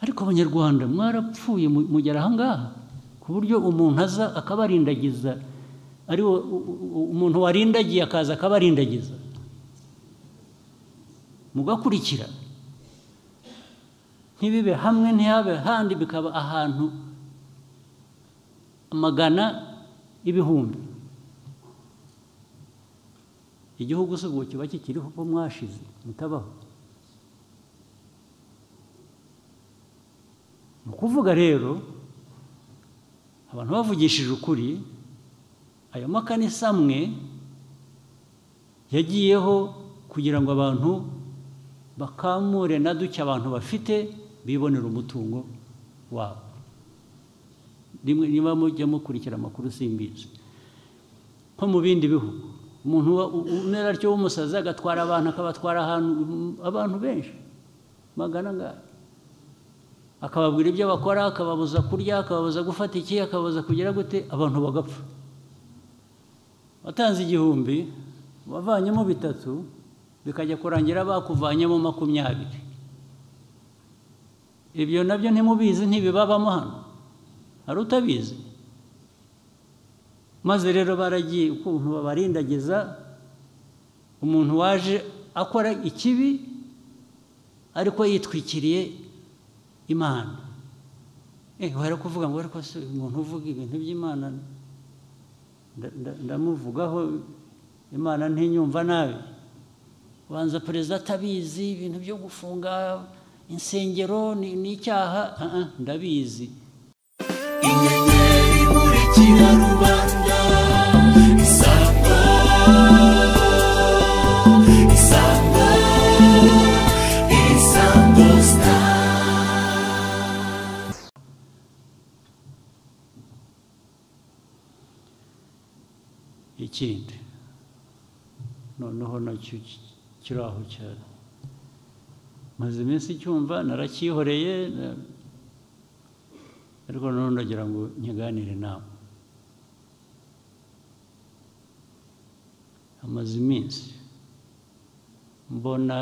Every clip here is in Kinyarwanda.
ariko abanyarwanda mwarapfuye mu- mugera ahangaha ku buryo umuntu aza akabarindagiza ari wo- u- u- umuntu warindagiye akaza akabarindagiza mugakurikira ntibibe hamwe ntihabe handi bikaba ahantu amagana y'ibihumbi igihugu si ubu kiba kikiriho uko mwashize mutabaho ni ukuvuga rero abantu bavugishije ukuri ayo makanisa amwe yagiyeho kugira ngo abantu bakamure na duke abantu bafite bibonera umutungo wabo rimwe niba mujya mukurikira amakuru simbizi nko mu bindi bihugu umuntu uba- u- umera atyo w'umusazi agatwara abantu akabatwara ahantu abantu benshi magana angana akababwira ibyo bakora akababuza kurya akababuza gufata iki akababuza kugira gute abantu bagapfa watanze igihumbi wavanyemo bitatu bikajya kurangira bakuvanyemo makumyabiri ibyo nabyo ntimubizi ntibibabamo hano hari utabizi maze rero baragiye ukuntu babarindagiza umuntu waje akora ikibi ariko yitwikiriye imana eh wari kuvuga ngo ariko se umuntu uvuga ibintu by'imana nda- nda- ndamuvugaho imana ntinyumva nabi banza perezida atabizi ibintu byo gufunga insengero ni ni icyaha Ah, ah, ndabizi inyenyeri imurikira rubanda isango isango isango star ikindi noneho nacyo ki- kiri aho cyane maze iminsi cyumva narakihoreye na- ariko noneho ndagira ngo nkiganire nawe amaze iminsi mbona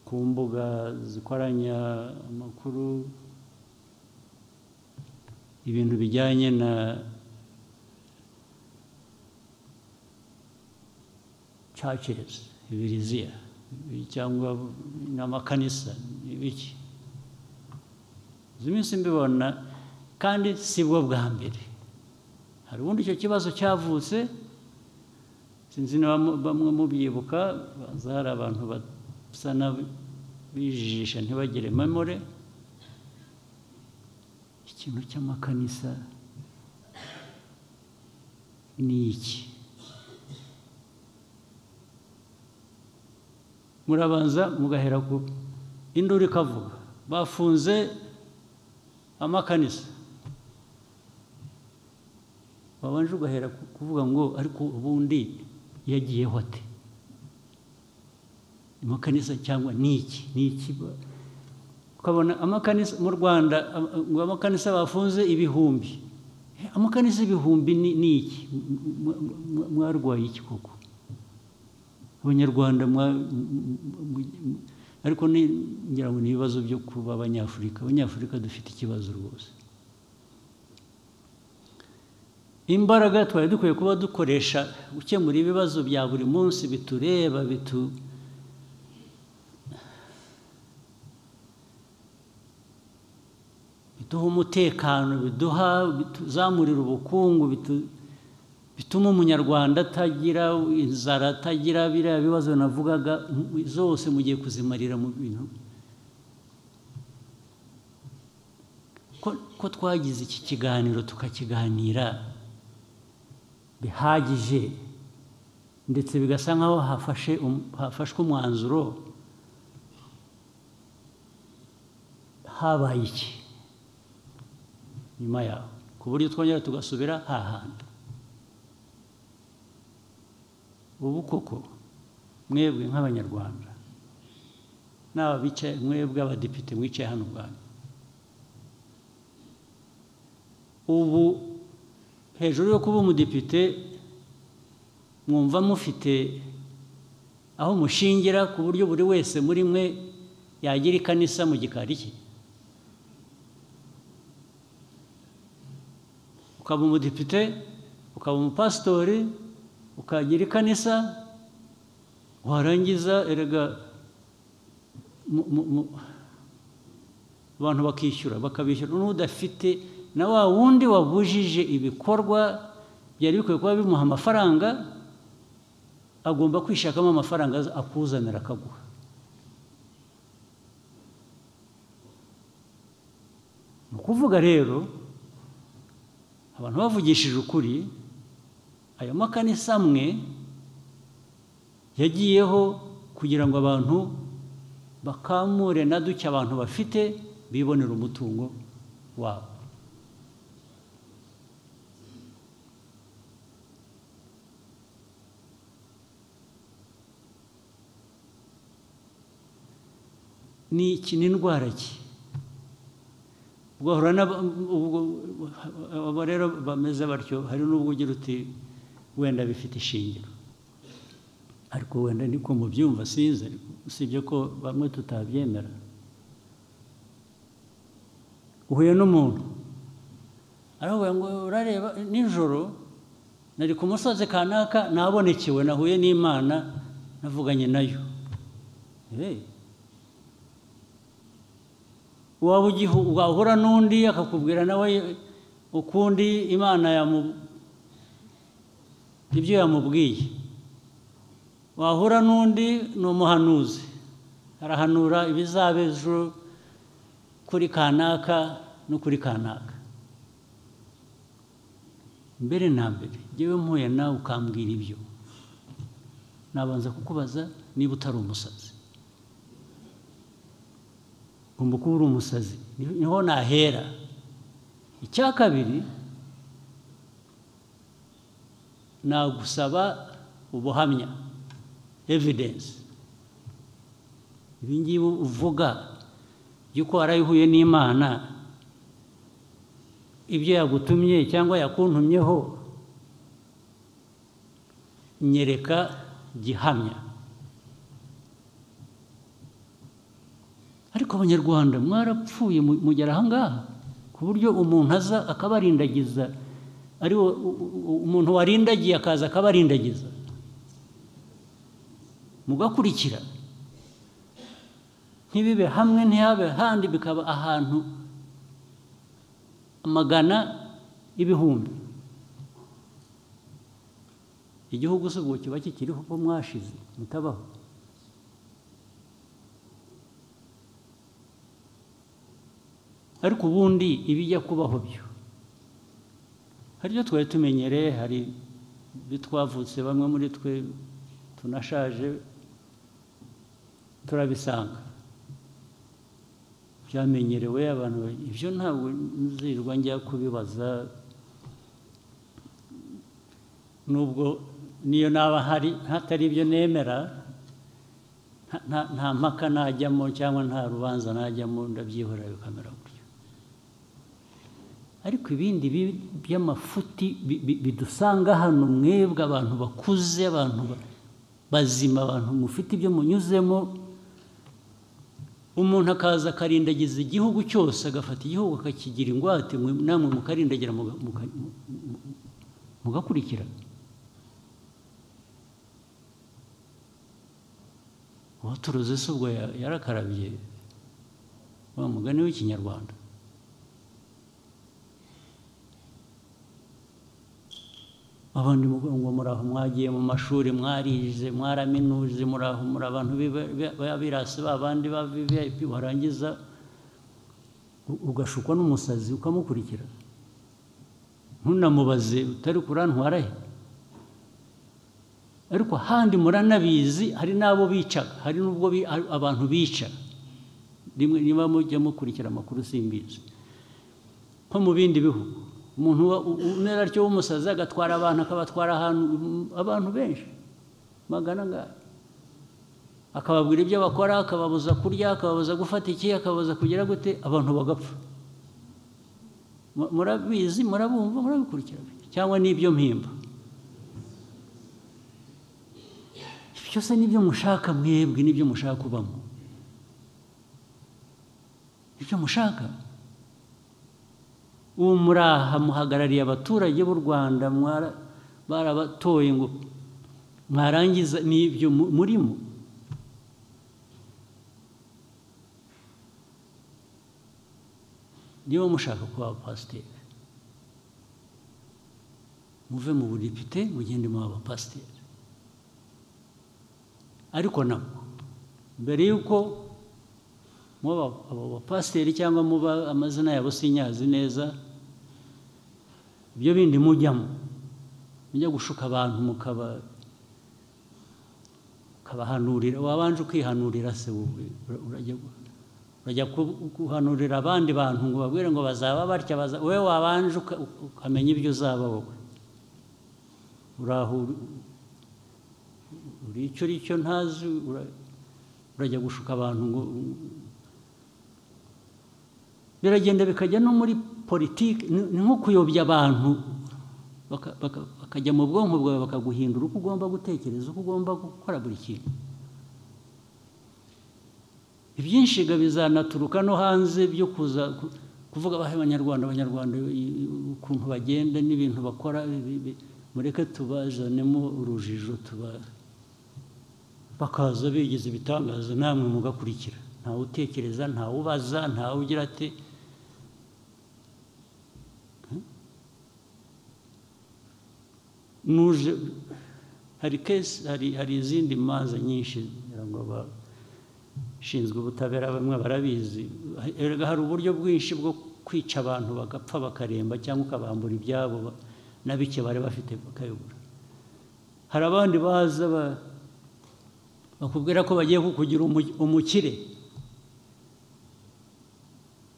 ku mbuga zikoranya amakuru ibintu bijyanye na churches ibiriziya cyangwa n'amakanisa ibiki izi minsi mbibona kandi si bwo bwa mbere hari ubundi icyo kibazo cyavutse sinzi niba mu- bamwe mubyibuka baza hari abantu basa n'abijijisha ntibagire memore ikintu cy'amakanisa ni iki murabanza mugahera ku induru ikavuga bafunze amakanisa babanje ugahera ku- kuvuga ngo ariko ubundi yagiyeho ate amakanisa cyangwa ni iki ni iki ba- ukabona amakanisa mu rwanda am- ngo amakanisa bafunze ibihumbi Eh, amakanisa ibihumbi ni ni iki M- m- m- m- mwarwaye iki koko abanyarwanda mwa- m- m- m- m- ariko ni- ngira ngo ni ibibazo byo kuba abanyafurika abanyafurika dufite ikibazo rwose imbaraga twari dukwiye kuba dukoresha gukemura ibibazo bya buri munsi bitureba bitu biduha umutekano biduha bituzamurira ubukungu bitu- bituma umunyarwanda atagira inzara atagira biriya bibazo navugaga mu- zose mugiye kuzimarira mu bintu ko, ko twagize iki kiganiro tukakiganira bihagije ndetse bigasa nkaho hafashe um- hafashwe umwanzuro habaye iki nyuma yaho ku buryo twongera tugasubira hahandi ubu koko mwebwe nk'abanyarwanda n'aba bicaye mwebwe abadepite mwicaye hano ubwanyu ubu hejuru yo kuba umudepite mwumva mufite aho mushingira ku buryo buri wese muri mwe yagira ikanisa mu gikari cye ukaba umudepite ukaba umupasitori ukagira ikanisa warangiza erega mu- mu- mu- abantu bakishyura bakabishyura n'udafite na wa wundi wabujije ibikorwa byari bikwiye kuba bimuha amafaranga agomba kwishakamo amafaranga aza- akuzanira akaguha ni ukuvuga rero abantu bavugishije ukuri ayo makanisa amwe yagiyeho kugira ngo abantu bakamure na duke abantu bafite bibonera umutungo wabo ni iki ni indwara ki ugahura n'aba- ubwo abo rero bameze batyo hari n'ubwo ugira uti wenda bifite ishingiro ariko wenda niko mubyumva sinzi ariko usibye ko bamwe tutabyemera uhuye n'umuntu aravuga ngo urareba nijoro nari ku musozi kanaka nabonekewe nahuye n'imana navuganye nayo Eh, waba ugihu wahura n'undi akakubwira nawe ukundi imana yamu ibyo yamubwiye wahura n'undi ni umuhanuzi arahanura ibizaba ejo kuri kanaka no kuri kanaka mbere na mbere yewe mpuye nawe ukambwira ibyo nabanza kukubaza niba utari umusazi ugomba kuba uri umusazi Ni- niho nahera icya kabiri nagusaba ubuhamya evidence ibingibi uvuga yuko warayihuye n'imana ibyo yagutumye cyangwa yakuntumyeho nyereka gihamya ariko abanyarwanda mwarapfuye mu- mugera ahangaha ku buryo umuntu aza akabarindagiza ari wo- u- u- umuntu warindagiye akaza akabarindagiza mugakurikira ntibibe hamwe ntihabe handi bikaba ahantu amagana ibihumbi igihugu si ubwo kiba kikiriho ko mwashize mutabaho ariko ubundi ibijya kubaho byo hari ibyo twari tumenyereye hari ibyo twavutse bamwe muri twe tunashaje turabisanga byamenyerewe abantu ba- ibyo ntabwo nzirwa njya kubibaza nubwo niyo naba hari hatari ibyo nemera nta- nta- nta mpaka najyamo cyangwa nta rubanza najyamo ndabyihorera bikamera gutyo ariko ibindi bi- by'amafuti bi- bi- bidusanga hano mwebwe abantu bakuze abantu ba- bazima abantu mufite ibyo munyuzemo umuntu akaza akarindagiza igihugu cyose agafata igihugu akakigira ingwate mwe- namwe mukarindagira muga- muga- mu- mu- mugakurikira uwaturuze se ubwo ya- yarakarabye wa mugani w'ikinyarwanda abandi muvuga ngo muraho mwagiye mu mashuri mwarize mwaraminuje muraho muri abantu b'iba- b'iba- b'abirasi ba bandi ba viviyayipi warangiza u- ugashukwa n'umusazi ukamukurikira ntunamubaze utari kurantwara he ariko ahandi muranabizi hari n'abo bicaga hari n'ubwo bi- a- abantu bica rimwe niba mujya mukurikira amakuru simbizi nko mu bindi bihugu umuntu wa- u- umera atyo w'umusazi agatwara abantu akabatwara ahantu mm, abantu benshi magana ngaya akababwira ibyo bakora akababuza kurya akababuza gufata iki akababuza kugira gute abantu bagapfa Mu- murabizi murabumva murabikurikira cyangwa n'ibyo mpimba byose nibyo mushaka mwebwe nibyo mushaka kubamo nibyo mushaka ubu muraha muhagarariye abaturage b'u rwanda mwara- barabatoye ngo mwarangiza n'ibyo mu- murimo niba mushaka kuba abapasiteri muve mu budepite mugende mu abapasiteri ariko nabwo mbere y'uko muba abo bapasiteri cyangwa muba amazina yabo sinyazi neza ibyo bindi mujyamo mujya gushuka abantu mukaba ukabahanurira wabanje ukihanurira se wowe ura- urajya urajya ku- guhanurira abandi bantu ngo babwire ngo bazaba batya baza wowe wabanje uka- ukamenya ibyo uzaba wowe uraho uri- uri icyo uri cyo ntazi ura- urajya gushuka abantu ngo biragenda bikajya no muri politiki ni ni nko kuyobya abantu baka- baka- bakajya mu bwonko bwawe bakaguhindura uko ugomba gutekereza uko ugomba gukora buri kintu ibyinshi ga bizanaturuka no hanze byo kuza ku- kuvuga abahe abanyarwanda abanyarwanda i- i- ukuntu bagenda n'ibintu bakora bi- bi- mureke tubazanemo urujijo tuba bakaza bigize ibitangaza namwe mugakurikira ntawe utekereza ntawe ubaza ntawe ugira ati nuje hari kesi hari hari izindi manza nyinshi ngira ngo ba- ushinzwe ubutabera bamwe barabizi erega hari uburyo bwinshi bwo kwica abantu bagapfa bakaremba cyangwa ukabambura ibyabo ba- na bike bari bafite bakayobora hari abandi baza ba- bakubwira ko bagiye kukugira umu- umukire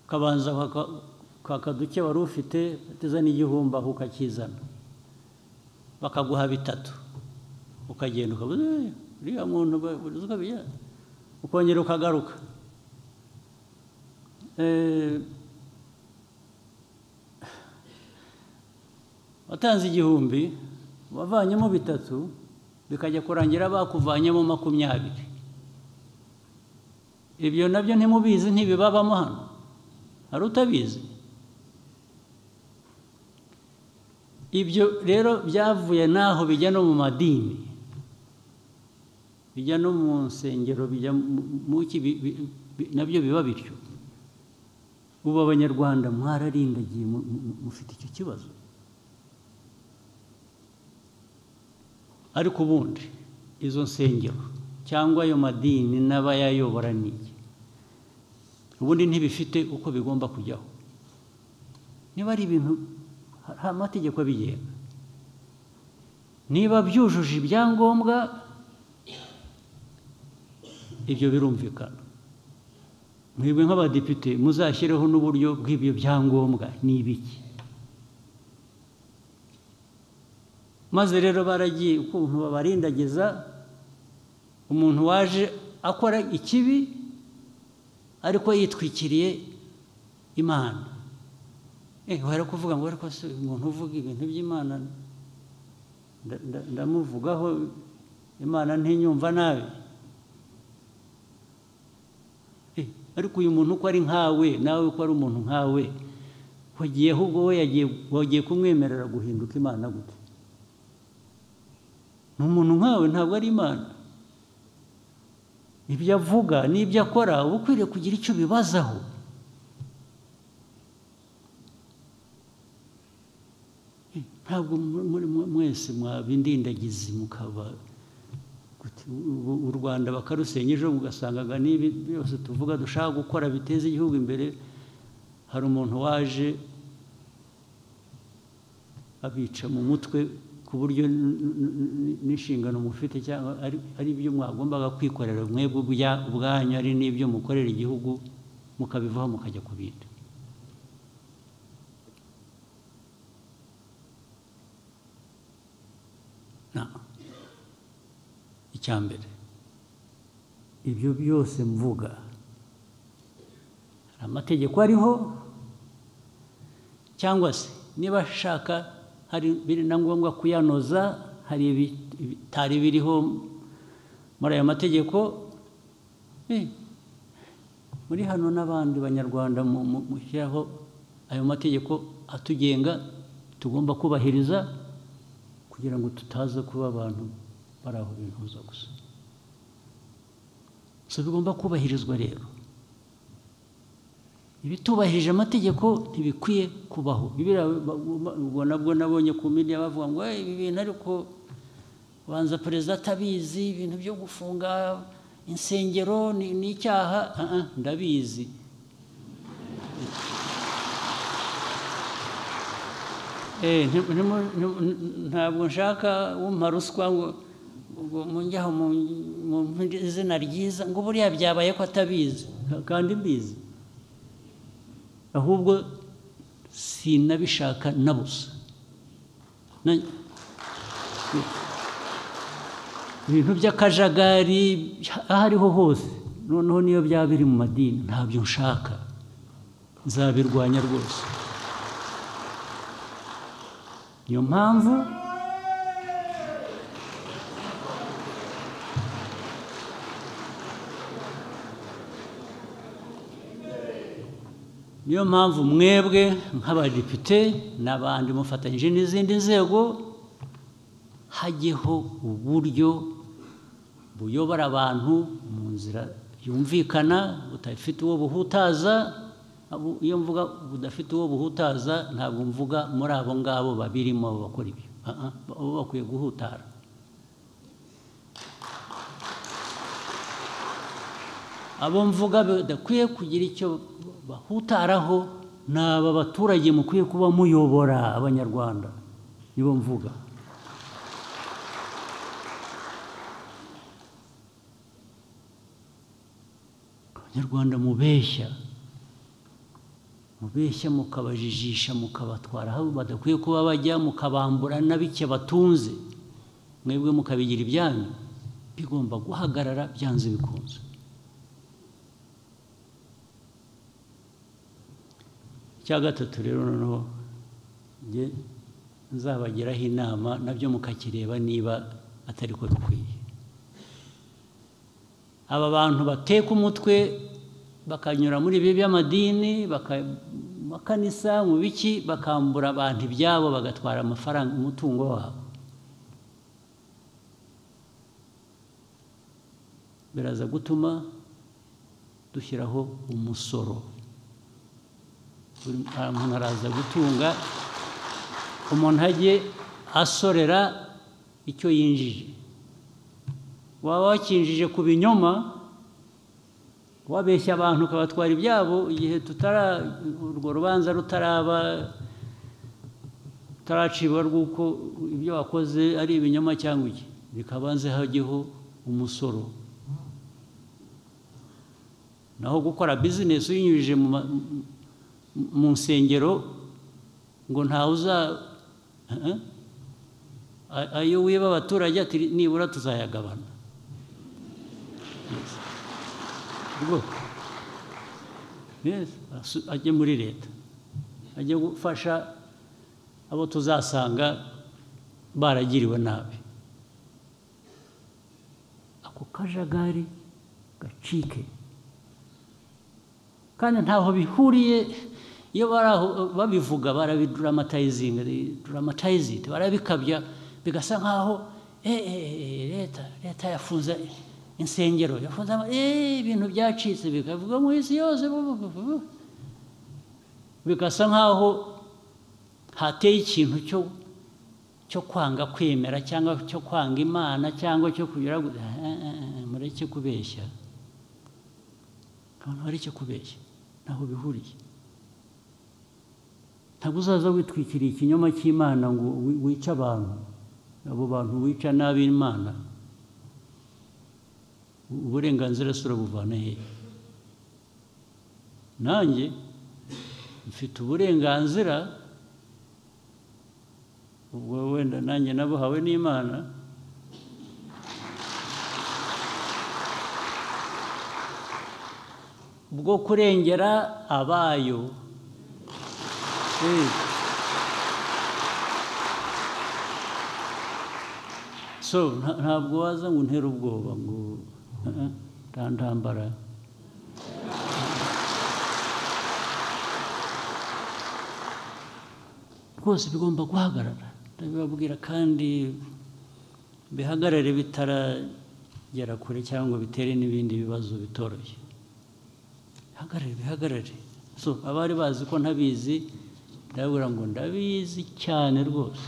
ukabanza kwaka- kwaka duke wari ufite ateza n'igihumbi aho ukakizana bakaguha bitatu ukagenda ukavuga "Eh, uriya muntu ba- buri zuba biya." ukongera ukagaruka Eh, watanze igihumbi wavanyemo bitatu bikajya kurangira bakuvanyemo makumyabiri ibyo nabyo ntimubizi ntibibabamo hano hari utabizi ibyo rero byavuye n'aho bijya no mu madini bijya no mu nsengero bijya mu- mu ki bi- bi- bi- nabyo biba bityo ubu abanyarwanda mwararindagiye mu- mu- mufite icyo kibazo ariko ubundi izo nsengero cyangwa ayo madini n'abayayobora ni iki ubundi ntibifite uko bigomba kujyaho niba ari ibintu hari amategeko abigenga niba byujuje ibyangombwa ibyo birumvikana mwebwe nk'abadepite muzashyireho n'uburyo bw'ibyo byangombwa ni ibiki maze rero baragiye ukuntu babarindagiza umuntu waje akora ikibi ariko yitwikiriye imana Eh, wari kuvuga ngo ariko se umuntu uvuga ibintu by'imana nda- nda- ndamuvugaho imana ntinyumva nabi Eh, ariko uyu muntu uko ari nkawe nawe uko ari umuntu nkawe wagiye ahubwo we yagiye wagiye kumwemerera guhinduka imana gute ni umuntu nkawe ntabwo ari imana ibyo avuga n'ibyo akora uba ukwiriye kugira icyo ubibazaho ntabwo mu- muri mwe- mwese mwabindindagizi mukaba gute, u- u rwanda bakarusenya ejo mugasangaga n'ibi byose tuvuga dushaka gukora biteza igihugu imbere hari umuntu waje abica mu mutwe ku buryo n- n- n- n'inshingano mufite cyangwa ari- ari byo mwagombaga kwikorera mwebwe ubya- ubwanyu ari n'ibyo mukorera igihugu mukabivaho mukajya ku bindi na icya mbere ibyo byose mvuga hari amategeko ariho cyangwa se niba ashaka hari biri na ngombwa kuyanoza hari ibi- ibitari biriho muri aya mategeko eh, muri hano n'abandi banyarwanda mu- mu- mushyiraho ayo mategeko atugenga tugomba kubahiriza kugira ngo tutaza kuba abantu bari aho bifuza gusa so bigomba kubahirizwa rero ibitubahirije amategeko ntibikwiye kubaho bibiriya ba- ubwo nabwo nabonye ku media bavuga ngo "Eh, ibi bintu ariko banza perezida atabizi ibintu byo gufunga insengero ni ni icyaha Ah, ah, ndabizi Eh, nti- ntimu- ntimu- ntabwo nshaka wumpa ruswa ngo ngo munjyaho mu- mu mu izina ryiza ngo buriya byabaye ko atabizi kandi mbizi ahubwo sinabishaka na busa Na- ibintu by'akajagari aho ariho hose noneho niyo byaba biri mu madini ntabyo nshaka nzabirwanya rwose niyo mpamvu niyo mpamvu mwebwe nk'abadepite n'abandi mufatanyije n'izindi nzego hajyeho uburyo buyobora abantu mu nzira yumvikana budafite uwo buhutaza abo- iyo mvuga budafite uwo buhutaza ntabwo mvuga muri abo ngabo babirimo abo bakora ibyo Ah, ah, bo bakwiye guhutara abo mvuga badakwiye kugira icyo bahutaraho ni aba baturage mukwiye kuba muyobora abanyarwanda nibo mvuga abanyarwanda mubeshya mubeshya mukabajijisha mukabatwara aho badakwiye kuba bajya mukabambura na bike batunze mwebwe mukabigira ibyanyu bigomba guhagarara byanze bikunze icya gatatu rero noneho njye nzabagiraho inama nabyo mukakireba niba atari ko bikwiye aba bantu bateka umutwe bakanyura muri ibi by'amadini baka- mu makanisa mu biki bakambura abantu ibyabo bagatwara amafaranga umutungo wabo biraza gutuma dushyiraho umusoro buri muntu araza gutunga umuntu ajye asorera icyo yinjije waba wakinjije ku binyoma wabeshya abantu ukabatwara ibyabo igihe tutara urwo rubanza rutaraba rutaracibwa rw'uko ibyo wakoze ari ibinyoma cyangwa iki bikabanze hajyeho umusoro naho gukora bizinesi uyinyujije mu ma- mu- mu nsengero ngo ntawe uza Eh, eh. A- ayo wiba abaturage ati nibura tuzayagabana Yes. Ubwoko. Yes, asu- ajye muri leta ajye gufasha abo tuzasanga baragiriwe nabi ako kajagari gacike kandi ntaho bihuriye iyo bari aho babivuga barabiduramatayizinga duramatayizinga barabikabya bigasa nkaho "Eh, eh, eh, leta leta yafunze insengero yafunze ama- eh, ibintu byacitse bikavuga mu isi yose bu- bu- bu- bu- bigasa nkaho hateye ikintu cyo cyo kwanga kwemera cyangwa cyo kwanga imana cyangwa cyo kugira ngo- Eh, eh, eh, mureke kubeshya abantu bari icyo kubeshya ntaho bihuriye ntabwo uzaza witwikiriye ikinyoma cy'imana ngo wi- wice abantu abo bantu wica nabi imana U- uburenganzira si urabuvana he nanjye mfite uburenganzira ubwo wenda nanjye nabuhawe n'imana bwo kurengera abayo Eh. so nta- ntabwo waza ngo untere ubwoba ngo eh, eh, nta ntambara rwose bigomba guhagarara ndabibabwira kandi bihagarare bitaragera kure cyangwa bitere n'ibindi bibazo bitoroshye bihagarare bihagarare so abari bazi ko ntabizi ndababwira ngo ndabizi cyane rwose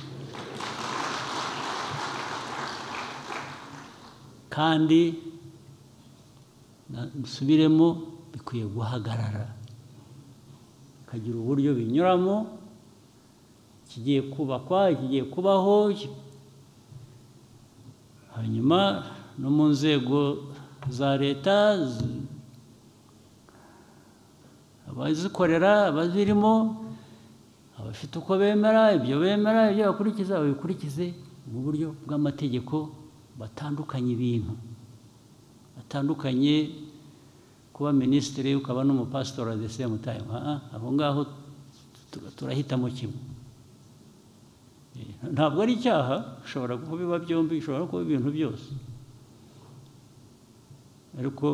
kandi na- dusubiremo bikwiye guhagarara bikagira uburyo binyuramo kigiye kubakwa kigiye kubaho hanyuma no mu nzego za leta z- abazikorera abazirimo abafite uko bemera ibyo bemera ibyo bakurikiza babikurikize mu buryo bw'amategeko batandukanye ibintu batandukanye kuba minisitiri ukaba n'umupasitori at the same time Ah, ah, aho ngaho tu- turahitamo kimwe Eh, ntabwo ari icyaha bishobora kubiba byombi bishobora kuba ibintu byose ariko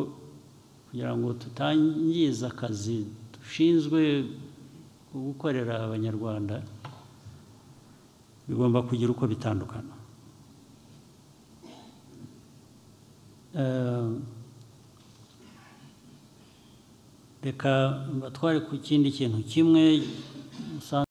kugira ngo tutangiza akazi dushinzwe ko gukorera abanyarwanda bigomba kugira uko bitandukana Eh, reka batware ku kindi kintu kimwe musa-